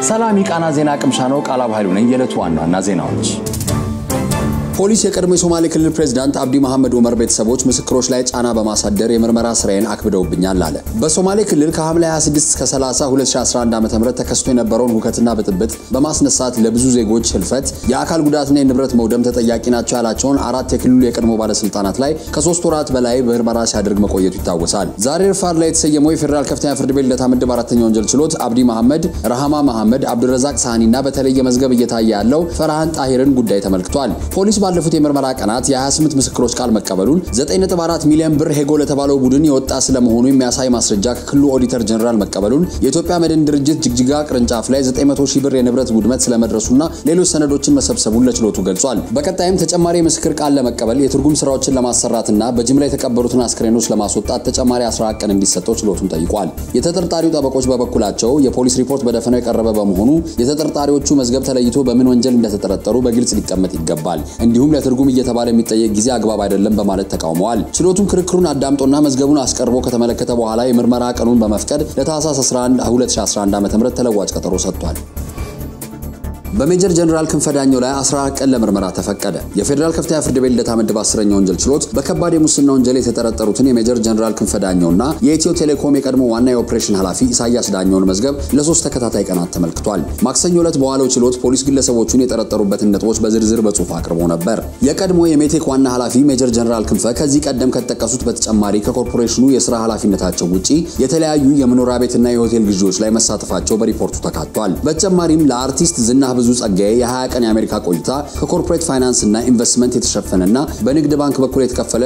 ሰላም የቃና ዜና ቅምሻ ነው። ቃላብ ኃይሉ ነኝ። የዕለቱ ዋና ዋና ዜናዎች ፖሊስ የቀድሞ የሶማሌ ክልል ፕሬዝዳንት አብዲ መሐመድ ኡመር ቤተሰቦች ምስክሮች ላይ ጫና በማሳደር የምርመራ ስራዬን አክብደውብኛል አለ። በሶማሌ ክልል ከሐምሌ 26 እስከ 30 2011 ዓ.ም ተከስቶ የነበረውን ሁከትና ብጥብጥ በማስነሳት ለብዙ ዜጎች ህልፈት፣ የአካል ጉዳትና የንብረት መውደም ተጠያቂ ናቸው ያላቸውን አራት የክልሉ የቀድሞ ባለስልጣናት ላይ ከሶስት ወራት በላይ ምርመራ ሲያደርግ መቆየቱ ይታወሳል። ዛሬ ረፋድ ላይ የተሰየመው የፌዴራል ከፍተኛ ፍርድ ቤት ልደታ ምድብ አራተኛ ወንጀል ችሎት አብዲ መሐመድ፣ ረሃማ መሐመድ፣ አብዱረዛቅ ሳህኒና በተለየ መዝገብ እየታየ ያለው ፈርሃን ጣሂርን ጉዳይ ተመልክቷል። ፖሊስ ባለፉት የምርመራ ቀናት የ28 ምስክሮች ቃል መቀበሉን 9.4 ሚሊዮን ብር ሄጎ ለተባለው ቡድን የወጣ ስለመሆኑ የሚያሳይ ማስረጃ ከክልሉ ኦዲተር ጀነራል መቀበሉን የኢትዮጵያ መድን ድርጅት ጅግጅጋ ቅርንጫፍ ላይ 900 ሺህ ብር የንብረት ውድመት ስለመድረሱና ሌሎች ሰነዶችን መሰብሰቡን ለችሎቱ ገልጿል። በቀጣይም ተጨማሪ የምስክር ቃል ለመቀበል የትርጉም ስራዎችን ለማሰራትና በጅምላ የተቀበሩትን አስክሬኖች ለማስወጣት ተጨማሪ 14 ቀን እንዲሰጠው ችሎቱን ጠይቋል። የተጠርጣሪው ጠበቆች በበኩላቸው የፖሊስ ሪፖርት በደፈናው የቀረበ በመሆኑ የተጠርጣሪዎቹ መዝገብ ተለይቶ በምን ወንጀል እንደተጠረጠሩ በግልጽ ሊቀመጥ ይገባል እንዲሁም ለትርጉም እየተባለ የሚጠየቅ ጊዜ አግባብ አይደለም በማለት ተቃውመዋል። ችሎቱም ክርክሩን አዳምጦና መዝገቡን አስቀርቦ ከተመለከተ በኋላ የምርመራ ቀኑን በመፍቀድ ለታህሳስ 11 2011 ዓ.ም ተለዋጭ ቀጠሮ ሰጥቷል። በሜጀር ጀነራል ክንፈ ዳኘው ላይ 14 ቀን ለምርመራ ተፈቀደ። የፌዴራል ከፍተኛ ፍርድ ቤት ልደታ ምድብ አስረኛ ወንጀል ችሎት በከባድ የሙስና ወንጀል የተጠረጠሩትን የሜጀር ጀነራል ክንፈ ዳኘውና የኢትዮ ቴሌኮም የቀድሞ ዋና የኦፕሬሽን ኃላፊ ኢሳያስ ዳኘውን መዝገብ ለሶስት ተከታታይ ቀናት ተመልክቷል። ማክሰኞ ዕለት በዋለው ችሎት ፖሊስ ግለሰቦቹን የጠረጠሩበትን ነጥቦች በዝርዝር በጽሁፍ አቅርቦ ነበር። የቀድሞ የሜቴክ ዋና ኃላፊ ሜጀር ጀነራል ክንፈ ከዚህ ቀደም ከተጠቀሱት በተጨማሪ ከኮርፖሬሽኑ የስራ ኃላፊነታቸው ውጪ የተለያዩ የመኖሪያ ቤትና የሆቴል ግዢዎች ላይ መሳተፋቸው በሪፖርቱ ተካቷል። በተጨማሪም ለአርቲስት ዝና ብዙ ጸጋዬ የ20 ቀን የአሜሪካ ቆይታ ከኮርፖሬት ፋይናንስ እና ኢንቨስትመንት የተሸፈነና በንግድ ባንክ በኩል የተከፈለ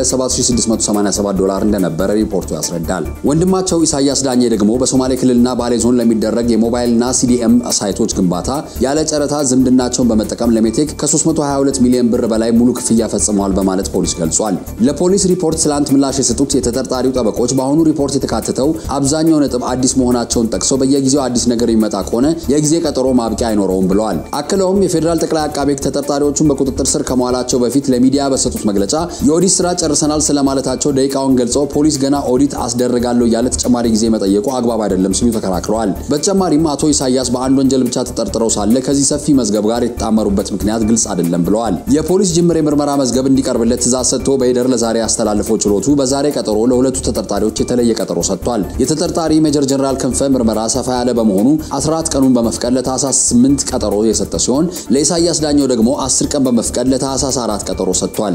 7687 ዶላር እንደነበረ ሪፖርቱ ያስረዳል። ወንድማቸው ኢሳያስ ዳኜ ደግሞ በሶማሌ ክልልና ባሌ ዞን ለሚደረግ የሞባይልና ሲዲኤም ሳይቶች ግንባታ ያለ ጨረታ ዝምድናቸውን በመጠቀም ለሜቴክ ከ322 ሚሊዮን ብር በላይ ሙሉ ክፍያ ፈጽመዋል በማለት ፖሊስ ገልጿል። ለፖሊስ ሪፖርት ትላንት ምላሽ የሰጡት የተጠርጣሪው ጠበቆች በአሁኑ ሪፖርት የተካተተው አብዛኛው ነጥብ አዲስ መሆናቸውን ጠቅሰው በየጊዜው አዲስ ነገር የሚመጣ ከሆነ የጊዜ ቀጠሮ ማብቂያ አይኖረውም ብለዋል። አክለውም የፌዴራል ጠቅላይ አቃቤ ሕግ ተጠርጣሪዎቹን በቁጥጥር ስር ከመዋላቸው በፊት ለሚዲያ በሰጡት መግለጫ የኦዲት ስራ ጨርሰናል ስለማለታቸው ደቂቃውን ገልጸው ፖሊስ ገና ኦዲት አስደርጋለሁ እያለ ተጨማሪ ጊዜ መጠየቁ አግባብ አይደለም ሲሉ ተከራክረዋል። በተጨማሪም አቶ ኢሳያስ በአንድ ወንጀል ብቻ ተጠርጥረው ሳለ ከዚህ ሰፊ መዝገብ ጋር የተጣመሩበት ምክንያት ግልጽ አይደለም ብለዋል። የፖሊስ ጅምር የምርመራ መዝገብ እንዲቀርብለት ትእዛዝ ሰጥቶ በሂደር ለዛሬ ያስተላልፈው ችሎቱ በዛሬ ቀጠሮ ለሁለቱ ተጠርጣሪዎች የተለየ ቀጠሮ ሰጥቷል። የተጠርጣሪ ሜጀር ጀነራል ክንፈ ምርመራ ሰፋ ያለ በመሆኑ 14 ቀኑን በመፍቀድ ለታህሳስ 8 ቀጠሮ የሰጠ ሲሆን ለኢሳያስ ዳኘው ደግሞ 10 ቀን በመፍቀድ ለታህሳስ 4 ቀጠሮ ሰጥቷል።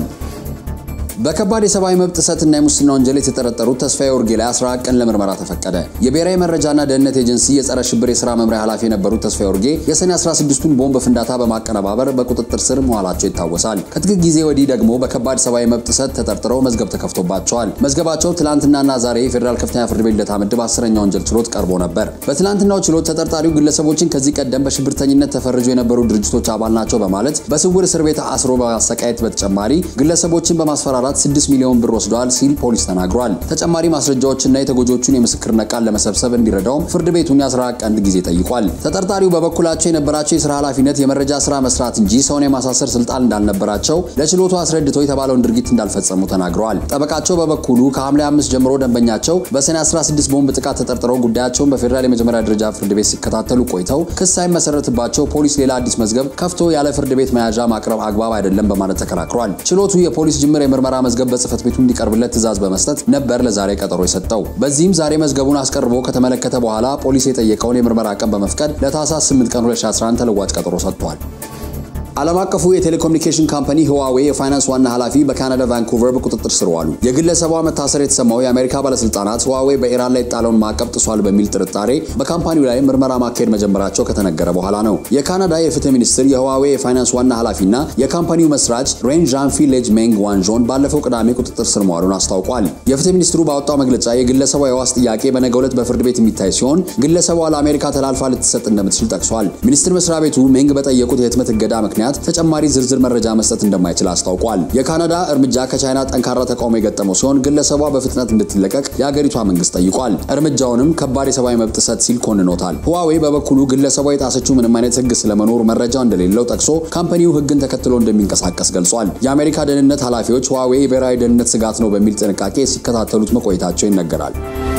በከባድ የሰብአዊ መብት ጥሰትና የሙስና ወንጀል የተጠረጠሩት ተስፋዬ ኡርጌ ላይ 14 ቀን ለምርመራ ተፈቀደ። የብሔራዊ መረጃና ደህንነት ኤጀንሲ የጸረ ሽብር የሥራ መምሪያ ኃላፊ የነበሩት ተስፋዬ ኡርጌ የሰኔ 16ቱን ቦምብ ፍንዳታ በማቀነባበር በቁጥጥር ስር መዋላቸው ይታወሳል። ከጥቂት ጊዜ ወዲህ ደግሞ በከባድ ሰብአዊ መብት ጥሰት ተጠርጥረው መዝገብ ተከፍቶባቸዋል። መዝገባቸው ትላንትናና ዛሬ የፌዴራል ከፍተኛ ፍርድ ቤት ልደታ ምድብ አስረኛ ወንጀል ችሎት ቀርቦ ነበር። በትላንትናው ችሎት ተጠርጣሪው ግለሰቦችን ከዚህ ቀደም በሽብርተኝነት ተፈርጆ የነበሩ ድርጅቶች አባል ናቸው በማለት በስውር እስር ቤት አስሮ በማሰቃየት በተጨማሪ ግለሰቦችን በማስፈራራት 6 ሚሊዮን ብር ወስደዋል ሲል ፖሊስ ተናግሯል። ተጨማሪ ማስረጃዎችና የተጎጆቹን የምስክርነት ቃል ለመሰብሰብ እንዲረዳውም ፍርድ ቤቱን የ14 ቀን ጊዜ ጠይቋል። ተጠርጣሪው በበኩላቸው የነበራቸው የስራ ኃላፊነት የመረጃ ስራ መስራት እንጂ ሰውን የማሳሰር ስልጣን እንዳልነበራቸው ለችሎቱ አስረድተው የተባለውን ድርጊት እንዳልፈጸሙ ተናግረዋል። ጠበቃቸው በበኩሉ ከሐምሌ 5 ጀምሮ ደንበኛቸው በሰኔ 16 ቦምብ ጥቃት ተጠርጥረው ጉዳያቸውን በፌዴራል የመጀመሪያ ደረጃ ፍርድ ቤት ሲከታተሉ ቆይተው ክስ ሳይመሰረትባቸው ፖሊስ ሌላ አዲስ መዝገብ ከፍቶ ያለ ፍርድ ቤት መያዣ ማቅረብ አግባብ አይደለም በማለት ተከራክሯል። ችሎቱ የፖሊስ ጅምር የምርመራ መዝገብ በጽህፈት ቤቱ እንዲቀርብለት ትዕዛዝ በመስጠት ነበር ለዛሬ ቀጠሮ የሰጠው። በዚህም ዛሬ መዝገቡን አስቀርቦ ከተመለከተ በኋላ ፖሊስ የጠየቀውን የምርመራ ቀን በመፍቀድ ለታህሳስ 8 ቀን 2011 ተለዋጭ ቀጠሮ ሰጥቷል። ዓለም አቀፉ የቴሌኮሙኒኬሽን ካምፓኒ ህዋዌ የፋይናንስ ዋና ኃላፊ በካናዳ ቫንኩቨር በቁጥጥር ስር ዋሉ። የግለሰቧ መታሰር የተሰማው የአሜሪካ ባለስልጣናት ህዋዌ በኢራን ላይ የጣለውን ማዕቀብ ጥሷል በሚል ጥርጣሬ በካምፓኒው ላይ ምርመራ ማካሄድ መጀመራቸው ከተነገረ በኋላ ነው። የካናዳ የፍትህ ሚኒስትር የህዋዌ የፋይናንስ ዋና ኃላፊና የካምፓኒው መስራች ሬን ዣንፊ ሌጅ ሜንግ ዋንዦን ባለፈው ቅዳሜ ቁጥጥር ስር መዋሉን አስታውቋል። የፍትህ ሚኒስትሩ ባወጣው መግለጫ የግለሰቧ የዋስ ጥያቄ በነገው ዕለት በፍርድ ቤት የሚታይ ሲሆን ግለሰቧ ለአሜሪካ ተላልፋ ልትሰጥ እንደምትችል ጠቅሷል። ሚኒስትር መስሪያ ቤቱ ሜንግ በጠየቁት የህትመት እገዳ ምክንያት ተጨማሪ ዝርዝር መረጃ መስጠት እንደማይችል አስታውቋል። የካናዳ እርምጃ ከቻይና ጠንካራ ተቃውሞ የገጠመው ሲሆን ግለሰቧ በፍጥነት እንድትለቀቅ የአገሪቷ መንግስት ጠይቋል። እርምጃውንም ከባድ የሰብአዊ መብት ጥሰት ሲል ኮንኖታል። ሁዋዌ በበኩሉ ግለሰቧ የጣሰችው ምንም አይነት ህግ ስለመኖሩ መረጃ እንደሌለው ጠቅሶ ካምፓኒው ህግን ተከትሎ እንደሚንቀሳቀስ ገልጿል። የአሜሪካ ደህንነት ኃላፊዎች ሁዋዌ የብሔራዊ ደህንነት ስጋት ነው በሚል ጥንቃቄ ሲከታተሉት መቆየታቸው ይነገራል።